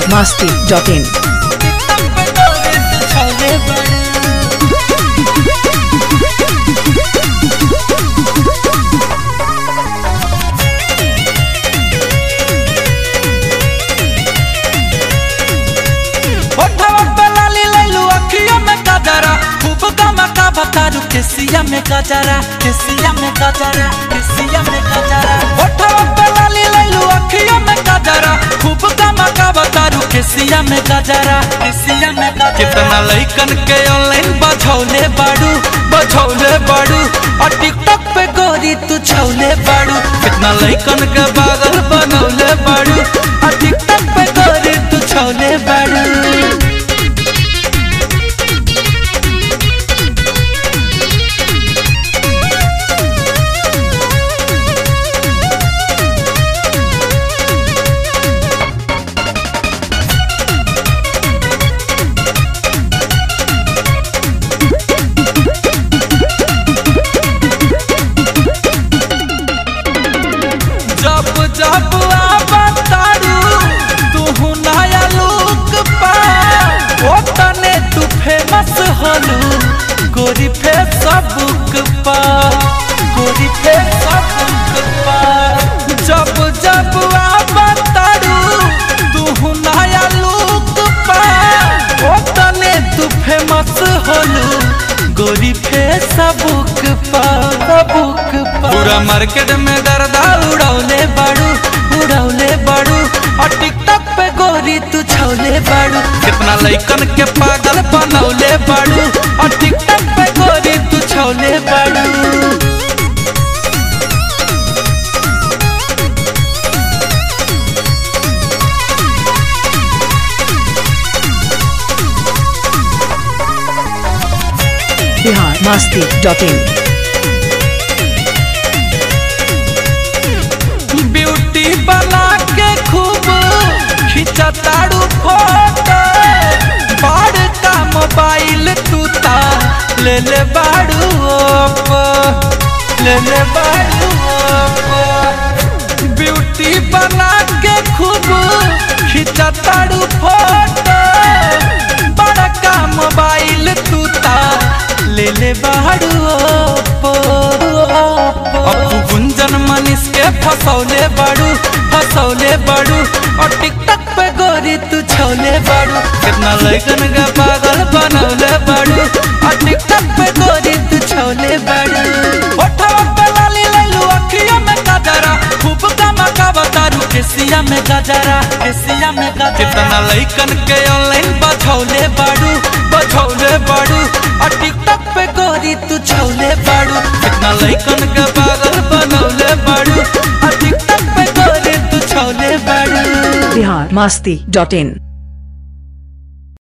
biharmasti.in ओठवा पे लाली लैलू अखिया में गजरा खूब गमका बतारू केसिया में गजरा केसिया में गजरा केसिया में गजरा ओठवा पे लाली लैलू अखिया में गजरा खूब गमका बतारू केसिया में गजरा केसिया में गजरा कितना लइकन के ऑनलाइन बझौले बाड़ू बझौले बाड़ू और टिकटॉक पे गोरी तू छौले बाड़ू कितना लइकन के पागल बनौले बाड़ू और टिकटॉक पे गोरी तू छौले बाड़ू जब जब आवतारू तू नया लुक पा ओ तने तू फेमस हलू गोरी फेसबुक पा गोरी फेसबुक पा जब जब आवतारू तू नया लुक पा ओ तने तू फेमस हलू गोरी फेसबुक पा बुक पा पूरा मार्केट में गर्दा उड़ौले बाड़ू उड़ौले बाड़ू और टिकटॉक पे गोरी तू छौले बाड़ू कितना लइकन के पागल बनौले बाड़ू और टिकटॉक पे गोरी तू छौले बाड़ू biharmasti.in ब्यूटी बना के खूब खिंचताड़ू फोटो बड़ का मोबाइल तू ता ले ले बाड़ू ओप्पो, ले ले बाड़ू ओप्पो। ब्यूटी बना के खूब खिंचताड़ू फोटो बड़ का मोबाइल तू ता ले ले बाड़ू ओप्पो, ओप्पो। अबू गुंजन मनीष के फसौले बाड़ू फसौले बाड़ू और टिकटॉक पे गोरी तू छौले बाड़ू कितना लइकन का पागल बनौले बाड़ू और टिकटॉक पे गोरी तू छौले बाड़ू ओठवा पे लाली लैलू अखिया में गजरा खूब गमका बतारू केसिया में गजरा केसिया में गजरा कितना लइकन के ऑनलाइन बझौले बाड़ू बझौले बाड़ू और टिकटॉक पे गोरी तू छौले बाड़ू कितना लइकन के पागल बनौले बाड़ू और टिकटॉक पे गोरी तू छौले बाड़ू biharmasti.in